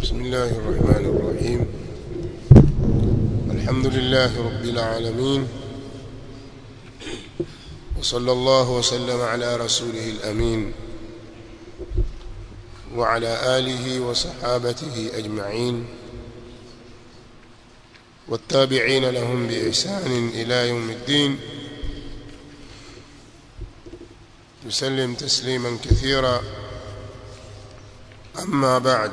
بسم الله الرحمن الرحيم الحمد لله رب العالمين وصلى الله وسلم على رسوله الأمين وعلى آله وصحابته أجمعين والتابعين لهم بإحسان إلى يوم الدين يسلم تسليما كثيرا أما بعد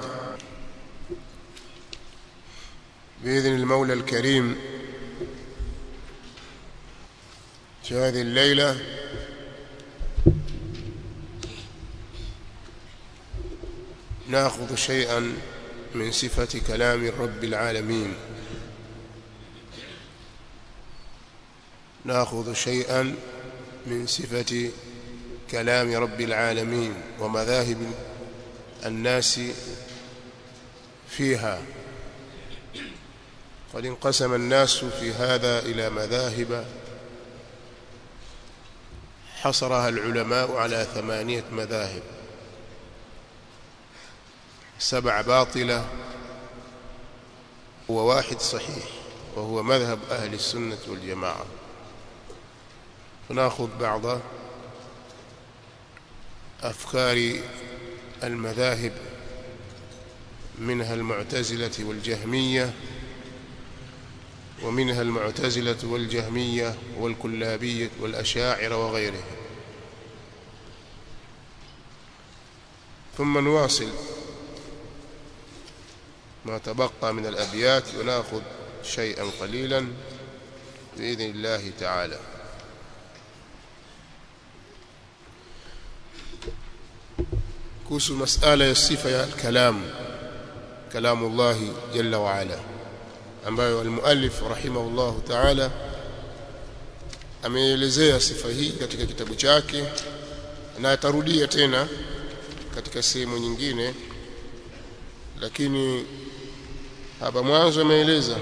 بإذن المولى الكريم في هذه الليلة ناخذ شيئا من صفة كلام رب العالمين ناخذ شيئا من صفة كلام رب العالمين ومذاهب الناس فيها قد انقسم الناس في هذا إلى مذاهب حصرها العلماء على ثمانية مذاهب سبع باطلة وواحد صحيح وهو مذهب أهل السنة والجماعة فناخذ بعض أفكار المذاهب منها المعتزلة والجهمية ومنها المعتزلة والجهمية والكلابية والأشاعرة وغيرهم ثم نواصل ما تبقى من الأبيات ونأخذ شيئا قليلا بإذن الله تعالى kuhusu masala ya sifa ya kalam kalamu Allah jalla wa ala ambayo almuallif rahimahullah ta'ala ameelezea sifa hii katika kitabu chake na atarudia tena katika sehemu nyingine lakini hapa mwanzo ameeleza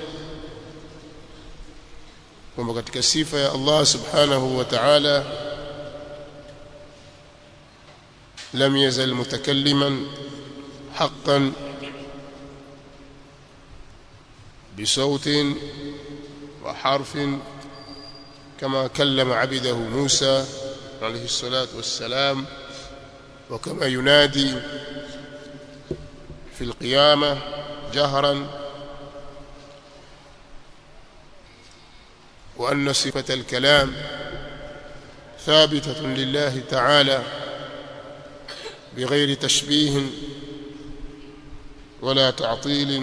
kwamba katika sifa ya Allah subhanahu wa ta'ala لم يزل متكلما حقا بصوت وحرف كما كلم عبده موسى عليه الصلاة والسلام وكما ينادي في القيامة جهرا وأن صفة الكلام ثابتة لله تعالى بغير تشبيه ولا تعطيل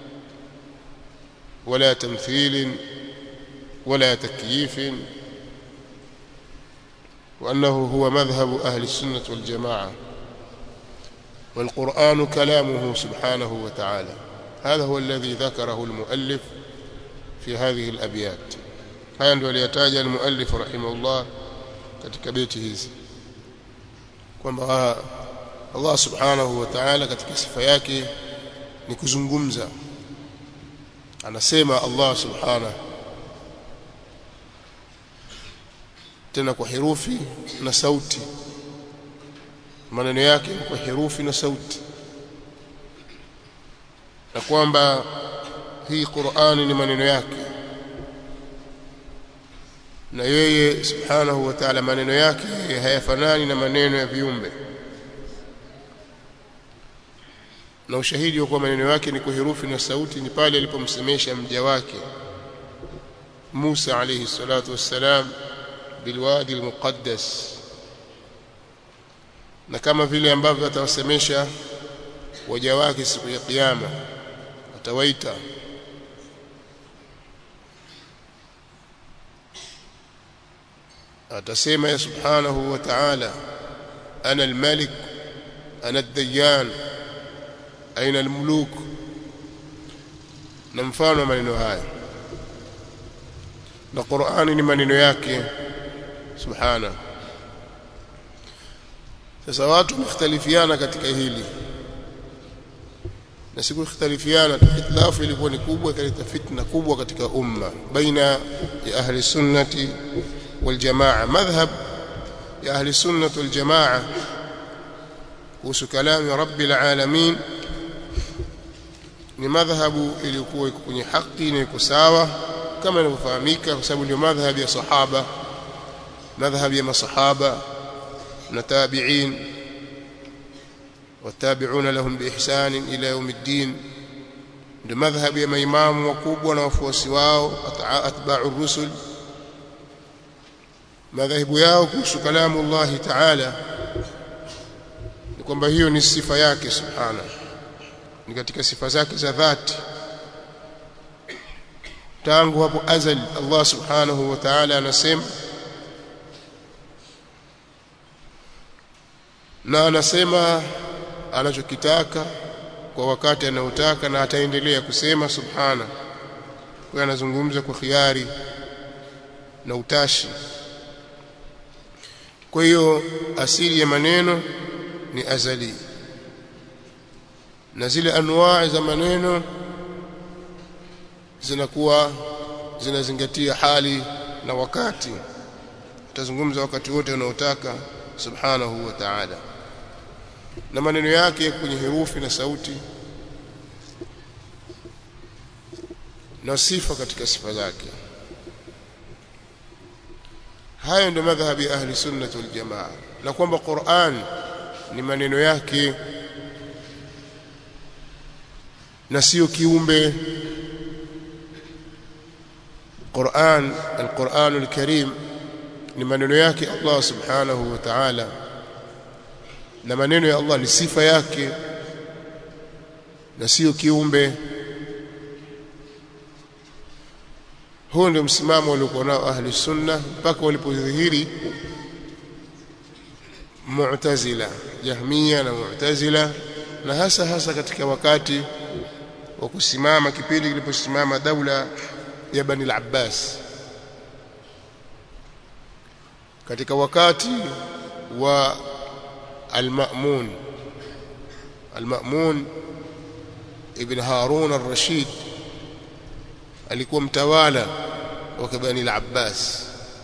ولا تمثيل ولا تكييف وأنه هو مذهب أهل السنة والجماعة والقرآن كلامه سبحانه وتعالى هذا هو الذي ذكره المؤلف في هذه الأبيات haya ndio aliyataja المؤلف رحمه الله katika beti hizi kwamba Allah subhanahu wa ta'ala katika sifa yake ni kuzungumza anasema Allah subhanahu tena kwa herufi na sauti maneno yake kwa herufi na sauti na kwamba hii Qur'ani ni maneno yake na yeye subhanahu wa ta'ala maneno yake hayafanani na maneno ya viumbe na ushahidi wa kuwa maneno yake ni kwa herufi na sauti ni pale alipomsemesha mja wake Musa alayhi salatu wassalam bilwadi almuqaddas na kama vile ambavyo atawasemesha waja wake siku ya kiyama atawaita atasema ya subhanahu wa ta'ala ana almalik ana ad-dayyan aina almuluk na mfano maneno haya na Qur'ani ni maneno yake subhana sasa watu mختلفiana katika hili na siku ikhtalifiana ikhtilafu ilikuwa ni kubwa ikaleta fitna kubwa katika umma baina ya ahli sunnati wal jamaa madhhab ya ahli sunnati wal jamaa kuhusu kalami rabbil alamin ni madhhabu iliyokuwa iko kwenye haki na iko sawa kama inavyofahamika kwa sababu ndio madhhabu ya sahaba madhhabu ya masahaba na tabi'in watabi'una lahum biihsan ila yawmiddin ndio madhhabu ya maimamu wakubwa na wafuasi wao atba'u rusul madhahibu yao kuhusu kalamu Allah ta'ala ni kwamba hiyo ni sifa yake subhana ni katika sifa zake za dhati tangu hapo azali Allah subhanahu wa ta'ala anasema na anasema anachokitaka kwa wakati anaotaka na ataendelea kusema subhana kwa anazungumza kwa khiari na utashi kwa hiyo asili ya maneno ni azali na zile anwaa za maneno zinakuwa zinazingatia hali na wakati utazungumza wakati wote unaotaka subhanahu wa ta'ala na maneno yake kwenye herufi na sauti na sifa katika sifa zake hayo ndio madhhabi ya ahli sunnah wal jamaa na kwamba Qur'an ni maneno yake na sio kiumbe Qur'an al-Qur'an al-Karim ni maneno yake Allah subhanahu wa ta'ala na maneno ya Allah ni sifa yake na sio kiumbe huo ndio msimamo waliokuwa nao ahli sunna mpaka walipodhihiri mu'tazila jahmia na mu'tazila na hasa hasa katika wakati wa kusimama kipindi kiliposimama daula ya Bani al-Abbas katika wakati wa al-Ma'mun al-Ma'mun ibn Harun al-Rashid alikuwa mtawala wa Bani al-Abbas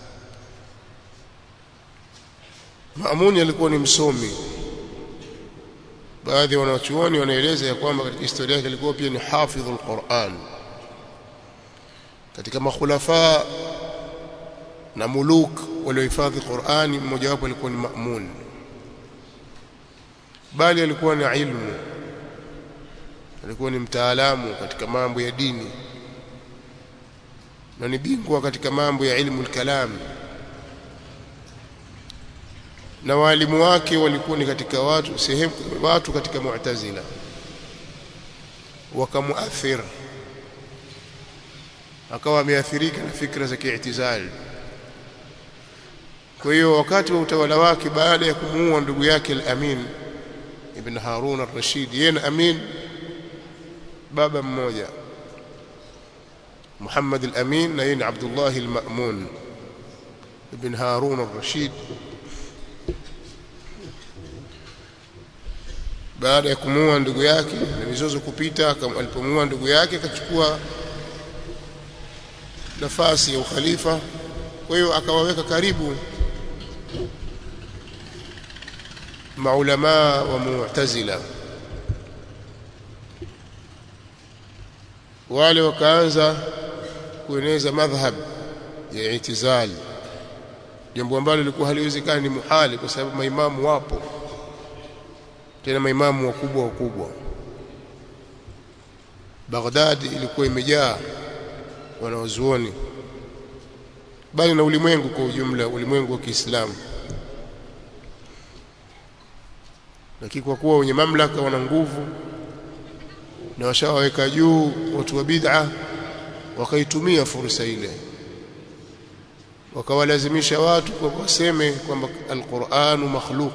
Ma'mun alikuwa ni msomi baadhi ya wanachuoni wanaeleza ya kwamba katika historia yake alikuwa pia ni hafidhul Qur'an katika makhulafa na muluk waliohifadhi Qur'ani mmoja wapo alikuwa ni Ma'mun bali alikuwa na ilmu alikuwa ni mtaalamu katika mambo ya dini na ni bingwa katika mambo ya ilmu al-kalam na walimu wake walikuwa ni katika watu sehemu watu katika mu'tazila wakamuathir akawa ameathirika na fikra za kiitizali kwa hiyo wakati wa utawala wake baada ya kumuua ndugu yake al-Amin ibn Harun al-Rashid yeye na Amin baba mmoja Muhammad al-Amin na yeye ni Abdullah al-Ma'mun ibn Harun al-Rashid baada ya kumuua ndugu yake na mizozo kupita alipomuua ndugu yake akachukua nafasi ya ukhalifa kwa hiyo akawaweka karibu maulama wa mu'tazila wale wakaanza kueneza madhhab ya itizali jambo ambalo lilikuwa haliwezekani ni muhali kwa sababu maimamu wapo tena maimamu wakubwa wakubwa Baghdad ilikuwa imejaa wanaozuoni bali na ulimwengu kwa ujumla ulimwengu wa Kiislamu lakini kwa kuwa wenye mamlaka wana nguvu na washawaweka juu watu wa bid'a wakaitumia fursa ile wakawalazimisha watu kwa waseme kwamba alquranu makhluq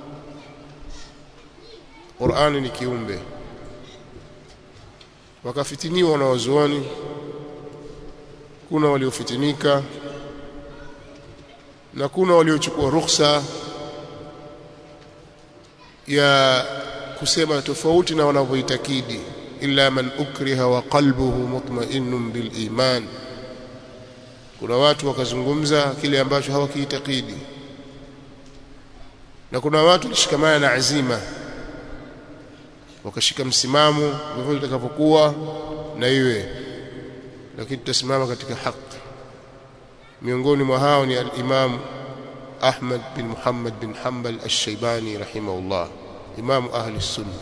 Qur'ani ni kiumbe wakafitiniwa na wazuoni kuna waliofitinika na kuna waliochukua ruhusa ya kusema tofauti na wanavyoitakidi illa man ukriha wa qalbuhu mutma'innun bil iman kuna watu wakazungumza kile ambacho hawakiitakidi na kuna watu walishikamana na azima wakashika msimamo vyovyote itakavyokuwa na iwe lakini tutasimama katika haki miongoni mwa hao ni al-Imam Ahmad bin Muhammad bin Hanbal al-Shaybani rahimahullah imam ahli sunna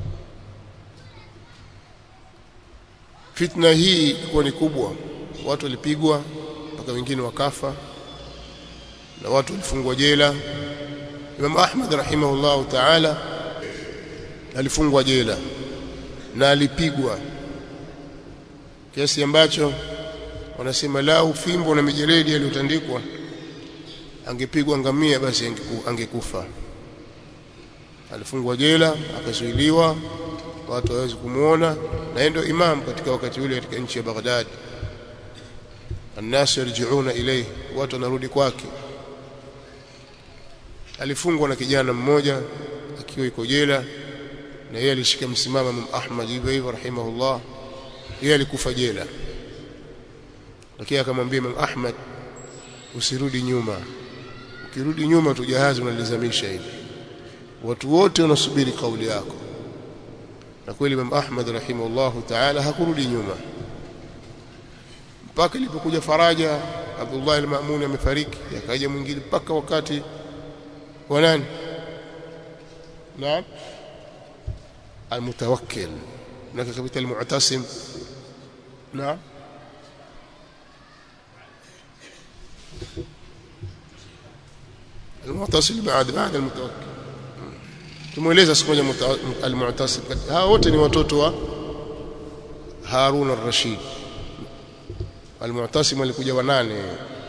fitna hii ilikuwa ni kubwa watu walipigwa mpaka wengine wakafa na watu walifungwa jela Imam Ahmad rahimahullah ta'ala alifungwa jela na alipigwa kiasi ambacho wanasema lau fimbo na mijeledi aliyotandikwa angepigwa ngamia basi angekufa alifungwa jela akazuiliwa watu hawezi kumuona na ndio imam katika wakati ule katika nchi ya Baghdad الناس يرجعون إليه watu wanarudi kwake alifungwa na kijana mmoja akiwa yuko jela na yeye alishika msimamo Imam Ahmad hivyo hivyo rahimahullah yeye alikufa jela lakini akamwambia Imam Ahmad usirudi nyuma ukirudi nyuma tu jahazi unalizamisha hivi watu wote wanasubiri kauli yako na kweli Imam Ahmad rahimahullah ta'ala hakurudi nyuma mpaka ilipokuja faraja Abdullah al-Ma'mun amefariki akaja mwingine mpaka wakati wa nani naam المتوكل هناك كبيت المعتصم نعم المعتصم بعد بعد المتوكل tumueleza siku moja al-Mu'tasim hao wote ni watoto wa Harun al-Rashid al-Mu'tasim alikuja wanane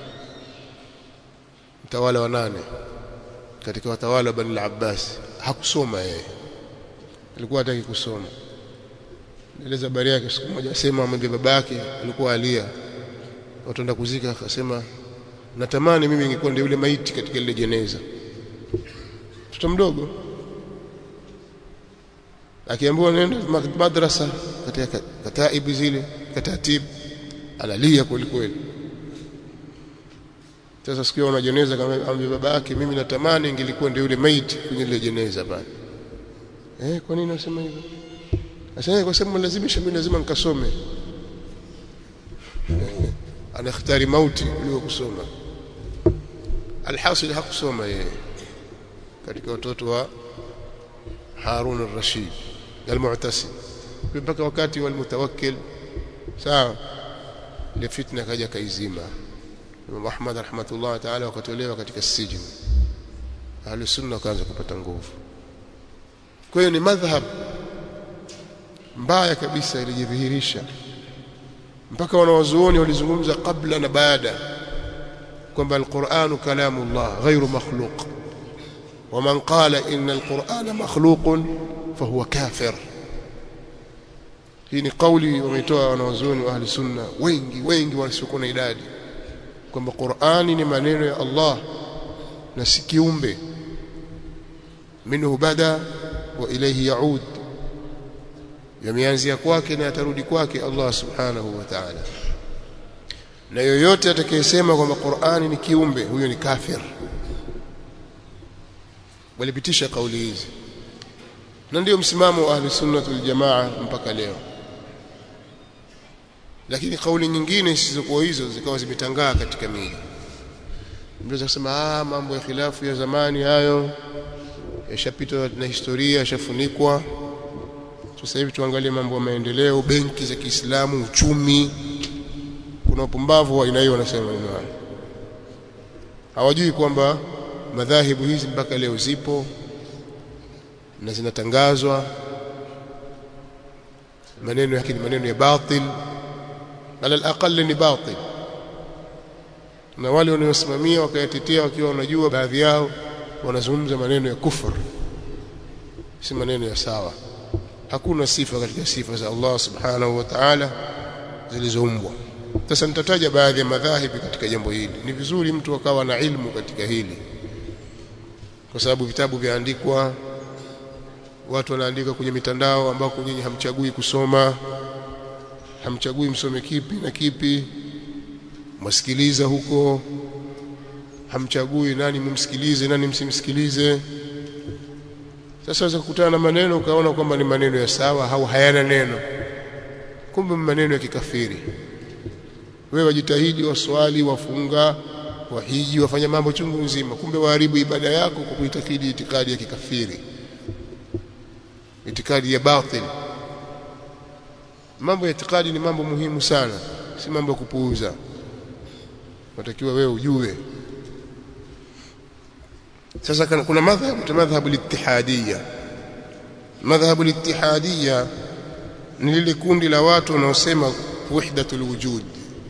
mtawala wa nane katika watawala wa Bani al-Abbas hakusoma yeye alikuwa hataki kusoma eleza habari yake siku moja asema amwambia babake alikuwa alia watu enda kuzika akasema natamani mimi ningekuwa ndio yule maiti katika ile jeneza mtoto mdogo akiambiwa nenda madrasa katika kataibu zile katatib analia kweli kweli sasa siku ona jeneza kama ambi baba yake mimi natamani ingelikuwa ndio yule maiti kwenye ile jeneza pale eh kwa nini unasema hivyo Asema kwa sababu lazimisha mimi lazima nikasome anakhtari mauti kuliko kusoma alhasil hakusoma yeye katika watoto wa Harun al-Rashid al-Mu'tasim mpaka wakati wa al-Mutawakkil sawa ile fitna kaja kaizima Imam Ahmad rahmatullah ta'ala wakatolewa katika sijini ahli sunna wakaanza kupata nguvu kwa hiyo ni madhhab mbaya kabisa ilijidhihirisha mpaka wanawazuoni walizungumza kabla na baada kwamba alquranu kalamullah ghairu makhluq ومن قال إن القرآن مخلوق فهو كافر hii ni kauli wametoa wanawazuoni wa ahli sunna wengi wengi wasiokuwa na idadi kwamba Qur'ani ni maneno ya Allah na si kiumbe minhu bada wa ilayhi yaud yameanzia kwake na yatarudi kwake Allah subhanahu wa ta'ala na yoyote atakayesema kwamba Qur'ani ni kiumbe huyo ni kafir walipitisha kauli hizi na ndio msimamo wa ahli sunna wal jamaa mpaka leo lakini kauli nyingine zisizokuwa hizo zikawa zimetangaa katika miji mnaweza kusema ah mambo ya khilafu ya zamani hayo yashapitwa na historia yashafunikwa sasa hivi tuangalie mambo ya maendeleo benki za Kiislamu uchumi kuna upumbavu wa aina hiyo wanasema neno hayo hawajui kwamba madhahibu hizi mpaka leo zipo na zinatangazwa maneno yake ni maneno ya batil ala alaqal ni batil na wale wanaosimamia wakayatetea wakiwa wanajua baadhi yao wanazungumza maneno ya kufur si maneno ya sawa hakuna sifa katika sifa za Allah subhanahu wa ta'ala zilizoumbwa sasa nitataja baadhi ya madhahibi katika jambo hili ni vizuri mtu akawa na ilmu katika hili kwa sababu vitabu vyaandikwa watu wanaandika kwenye mitandao ambako nyinyi hamchagui kusoma hamchagui msome kipi na kipi mwasikiliza huko hamchagui nani mumsikilize nani msimsikilize sasa waweza kukutana na maneno ukaona kwamba ni maneno ya sawa au hayana neno kumbe maneno ya kikafiri wewe wajitahidi waswali wafunga wahiji wafanya mambo chungu nzima kumbe waharibu ibada yako kwa kuitakidi itikadi ya kikafiri itikadi ya batil mambo ya itikadi ni mambo muhimu sana si mambo ya kupuuza unatakiwa wewe ujue sasa kuna madhhabu madhhabu al-ittihadiyya madhhabu al-ittihadiyya ni lile kundi la watu wanaosema wahdatul wujud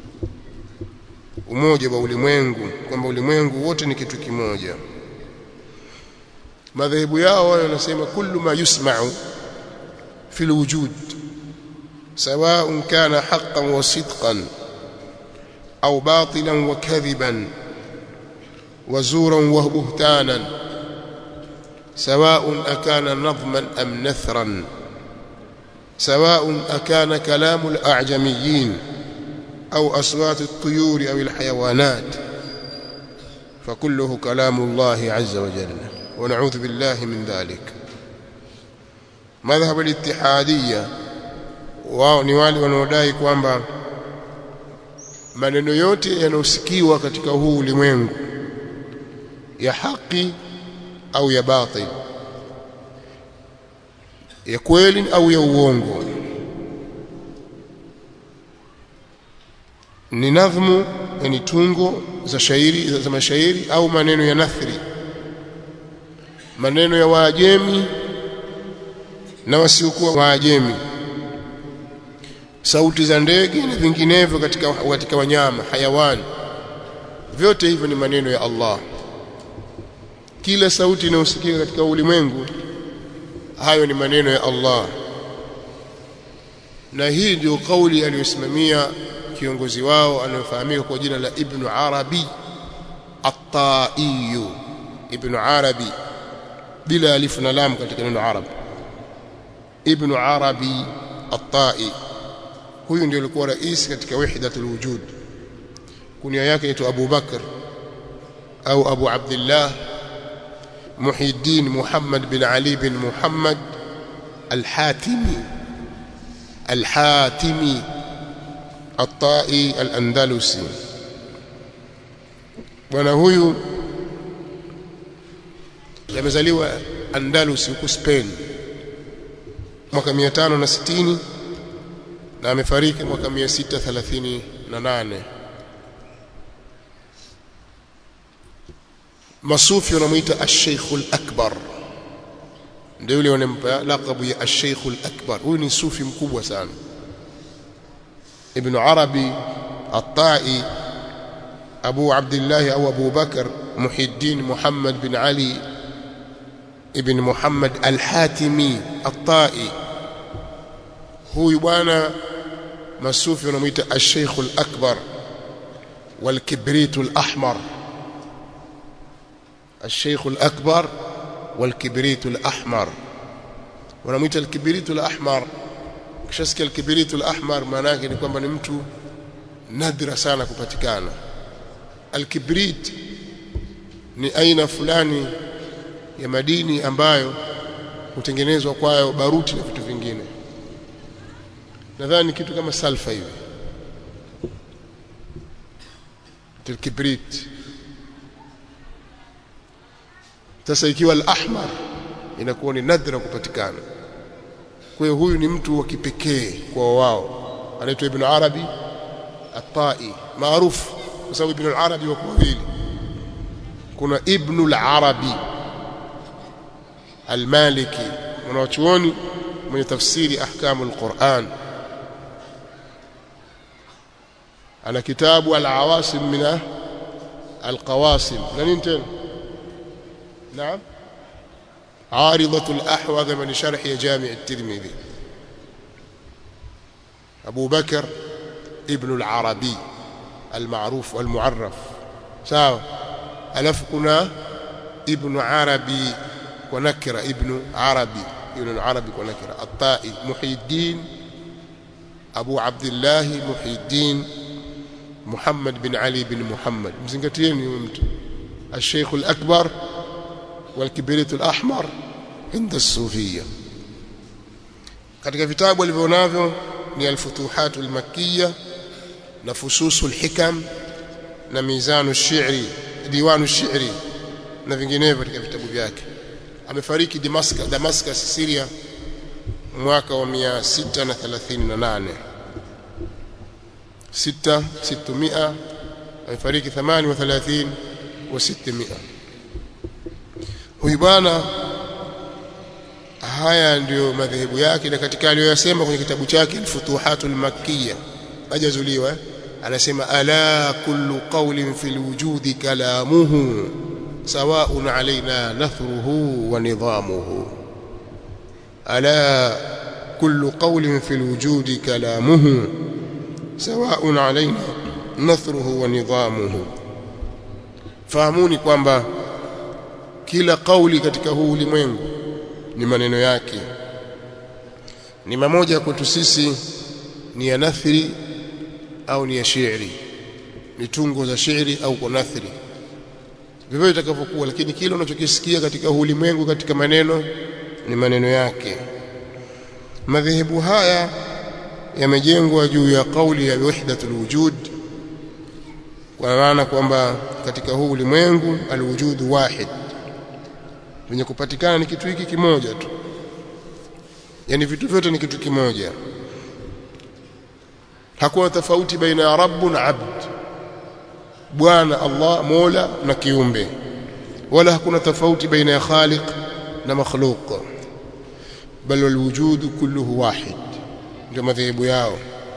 umoja wa ulimwengu kwamba ulimwengu wote ni kitu kimoja madhehebu yao wao wanasema kullu ma yusma'u fi alwujud سواء كان حقا وصدقا أو باطلا وكذبا وزورا وبهتانا سواء أكان نظما أم نثرا سواء أكان كلام الأعجميين أو أصوات الطيور أو الحيوانات فكله كلام الله عز وجل ونعوذ بالله من ذلك مذهب الاتحادية wao ni wale wanaodai kwamba maneno yote yanayosikiwa katika huu ulimwengu ya haki au ya batil ya kweli au ya uongo ni nadhmu yani tungo za shairi za mashairi au maneno ya nathri maneno ya waajemi na wasiokuwa waajemi sauti za ndege na vinginevyo katika katika wanyama hayawani vyote hivyo ni maneno ya Allah kila sauti inayosikika katika ulimwengu hayo ni maneno ya Allah na hii ndio kauli aliyosimamia kiongozi wao anayefahamika kwa jina la Ibn Arabi At-Tai Ibn Arabi bila alif na lam katika neno Arab Ibn Arabi At-Tai huyu ndio alikuwa rais katika wahdatul wujud kunia yake inaitwa Abu Bakr au Abu Abdullah Muhyiddin Muhammad bin Ali bin Muhammad Al-Hatimi Al-Hatimi At-Tai Al-Andalusi bwana huyu amezaliwa Andalusi huko Spain mwaka 560 na amefariki mwaka 638 masufi wanamuita ash-Sheikh al-Akbar ndio yule wanampa lakabu ya ash-Sheikh al-Akbar huyu ni sufi mkubwa sana Ibn Arabi At-Tai Abu Abdullah au Abu Bakar Muhiddin Muhammad bin Ali ibn Muhammad al-Hatimi At-Tai huyu bwana masufi wanamuita ash-Sheikh al-Akbar wal-Kibrit al-Ahmar الشيخ الأكبر والكبريت الأحمر wanamuita alkibiritu al-ahmar kishasikia alkibiritu al-ahmar maana yake ni kwamba ni mtu nadra sana kupatikana alkibrit ni aina fulani ya madini ambayo hutengenezwa kwayo baruti na vitu vingine nadhani kitu kama salfa hivi alkibrit sasa ikiwa al-ahmar inakuwa ni nadra kupatikana kwa hiyo huyu ni mtu wa kipekee kwa wao anaitwa ibn arabi at-tai maarufu kwa sababu ibn al-arabi wako wawili kuna ibn al-arabi al-maliki mwanachuoni mwenye tafsiri ahkamu al-Qur'an ana kitabu al-awasim min al-qawasim na nini tena نعم عارضة الأحوذ من شرح جامع الترمذي أبو بكر ابن العربي المعروف والمعرف ساو ألف كنا ابن عربي ونكر ابن عربي ابن عربي ونكر الطائي محي الدين أبو عبد الله محي الدين محمد بن علي بن محمد مزنقتين الشيخ الأكبر والكبريت الأحمر inda sufia katika vitabu alivyonavyo ni al-futuhat al-makkiyya na fususul hikam na mizanu shi'ri diwanu shi'ri na vinginevyo katika vitabu vyake amefariki Damascus Damascus Syria mwaka wa 638 6 600 amefariki 38 wa 600 huyu bwana haya ndiyo madhehebu yake na katika aliyoyasema kwenye kitabu chake al-Futuhatul Makkiyya ajazuliwa eh? anasema ala kullu qawlin fil wujudi kalamuhu sawa'un alaina nathruhu wa nidhamuhu ala kullu qawlin fil wujudi kalamuhu sawa'un alaina nathruhu wa nidhamuhu fahamuni kwamba kila kauli katika huu ulimwengu ni maneno yake ni mamoja kwetu sisi ni ya nathri au ni ya shairi ni tungo za shairi au kwa nathri vivyo itakavyokuwa lakini kile unachokisikia katika ulimwengu katika maneno ni maneno yake madhehebu haya yamejengwa juu ya kauli ya wahdatul wujud kwa maana kwamba katika huu ulimwengu alwujudu wahid venye kupatikana ni kitu hiki kimoja tu yani vitu vyote ni kitu kimoja hakuna tofauti baina ya rabbu na abd bwana Allah mola na kiumbe wala hakuna tofauti baina ya khaliq na makhluq bal alwujud kulluhu wahid ndio madhehebu yao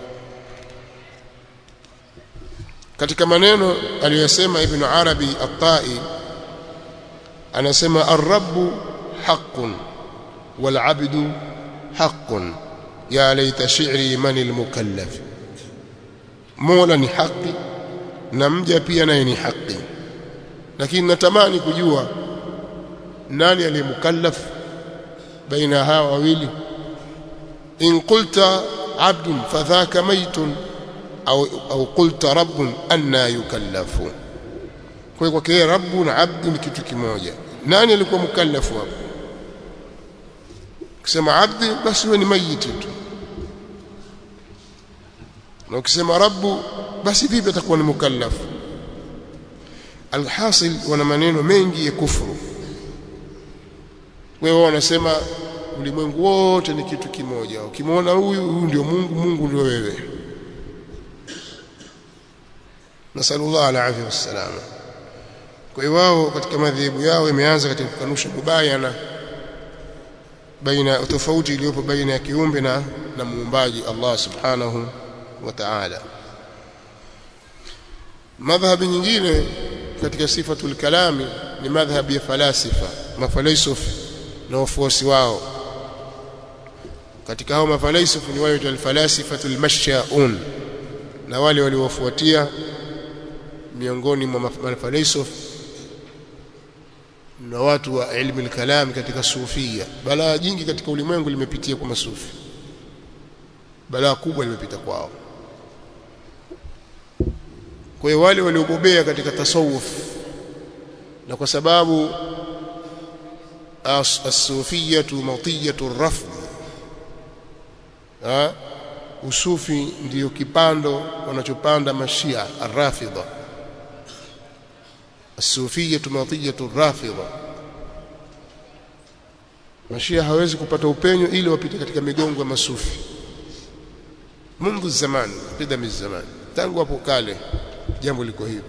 katika maneno aliyosema ibn arabi at-tai anasema ar-rabbu haqqun wal 'abdu haqqun ya laita shi'ri man al-mukallaf mola ni haki na mja pia naye ni haki lakini natamani kujua nani aliyemukallaf baina hawa wawili in qulta abdun fadhaka maytun au au qulta rabbun anna yukallafu kwa hiyo kwa rabbu na abdu ni kitu kimoja nani alikuwa mukallafu hapo ukisema abdi basi huwa ni mayiti tu na ukisema rabbu basi vipi atakuwa ni mukallafu alhasil wana maneno mengi ya kufuru wewe wanasema ulimwengu wote ni kitu kimoja ukimwona huyu huyu ndio Mungu Mungu ndio wewe nasallallahu alaihi wasallam kwa hiyo wao katika madhehebu yao imeanza katika kukanusha mubayana baina tofauti iliyopo baina ya kiumbe na na muumbaji Allah subhanahu wa ta'ala madhhabi nyingine katika sifatul kalami ni madhhabi ya falasifa mafalsafa na wafuasi wao katika hao mafalsafa ni wale walfalasifatul mashyaun na wale waliowafuatia miongoni mwa mafalsafa na watu wa ilmu al-kalam katika sufia balaa jingi katika ulimwengu limepitia kwa masufi balaa kubwa limepita kwao kwa hiyo wale waliobobea katika tasawuf na kwa sababu as-sufiyatu matiyatu rafd ha usufi ndiyo kipando wanachopanda mashia arrafidha as-sufiyatu matiyatu rafidha mashia hawezi kupata upenyo ili wapite katika migongo ya masufi mundu zamani qidami zamani tangu hapo kale jambo liko hivyo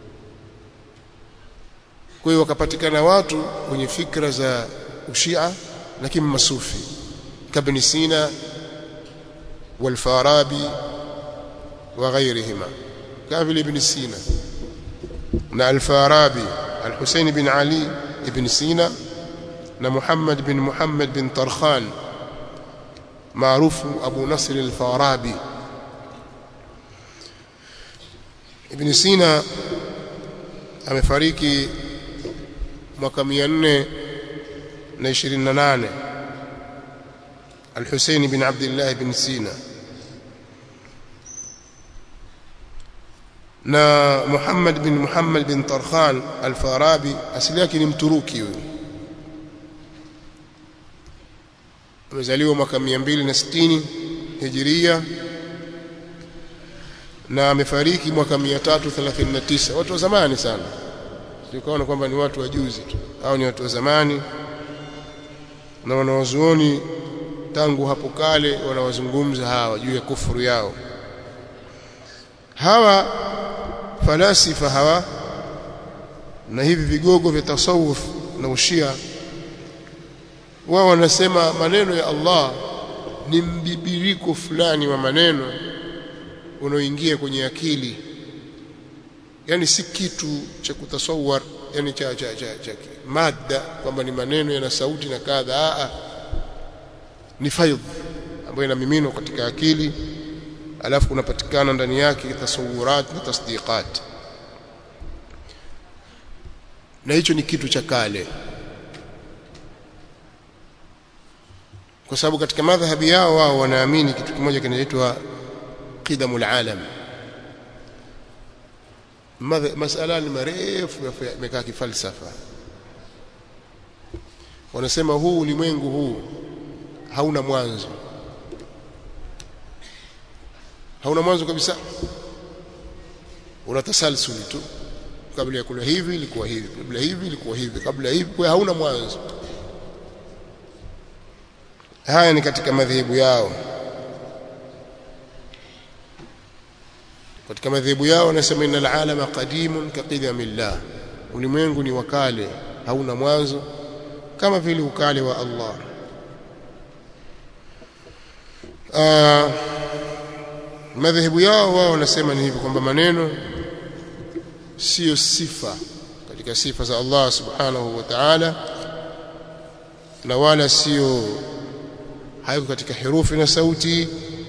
kwa hiyo wakapatikana watu wenye fikra za ushia lakini masufi kabni sina والفارابي وغيرهما كافل ابن سينا نا الفارابي الحسين بن علي ابن سينا نا محمد بن محمد بن طرخان معروف أبو نصر الفارابي ابن سينا amefariki mwaka 428 الحسين بن عبد الله بن سينا na Muhammad bin Muhammad bin Tarkhan al-Farabi asili yake ni Mturuki huyo amezaliwa mwaka 260 hijiria na amefariki mwaka 339 watu wa zamani sana tukaona kwamba ni watu wa juzi tu au ni watu wa zamani na wanawazuoni tangu hapo kale wanawazungumza hawa juu ya kufuru yao hawa falasifa hawa na hivi vigogo vya tasawuf na ushia wao wanasema maneno ya Allah ni mbibiriko fulani wa maneno unaoingia kwenye akili yani si kitu cha kutasawar yani cha cha cha, cha mada kwamba ni maneno yana sauti na kadha a ni faidh ambayo inamiminwa katika akili alafu kunapatikana ndani yake tasawurat na tasdiqat na hicho ni kitu cha kale kwa sababu katika madhhabi yao wao wanaamini kitu kimoja kinaitwa qidamul alam masala ni marefu yamekaa kifalsafa wanasema huu ulimwengu huu hauna mwanzo hauna mwanzo kabisa una tasalsuli tu kabla ya kula hivi ilikuwa hivi kabla hivi ilikuwa hivi kabla hivi kwa hauna mwanzo haya ni katika madhehebu yao katika madhehebu yao wanasema innal alama qadimun kaqidamillah ulimwengu ni wakale hauna mwanzo kama vile ukale wa Allah uh, madhehebu yao wao wanasema ni hivyo kwamba maneno sio sifa katika sifa za Allah subhanahu wa ta'ala na wala sio haiko katika herufi na sauti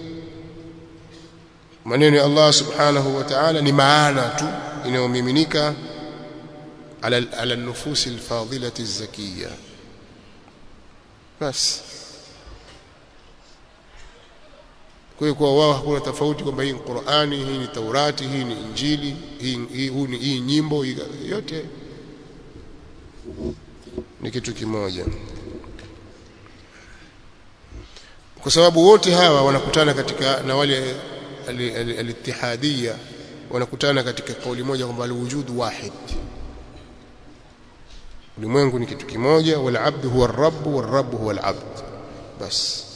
maneno ya Allah subhanahu wa ta'ala ni maana tu inayomiminika ala ala nufusi alfadilati zakiya basi kwa hiyo kwa wao hakuna tofauti kwamba hii ni Qur'ani hii ni Taurati hii ni Injili hii hii, hii, hii nyimbo hii, yote ni kitu kimoja kwa sababu wote hawa wanakutana katika na wale al-ittihadiyya wanakutana katika kauli moja kwamba al-wujud wahid ulimwengu ni kitu kimoja wal abdu huwa ar-rabb wal rabb huwa al-abd bas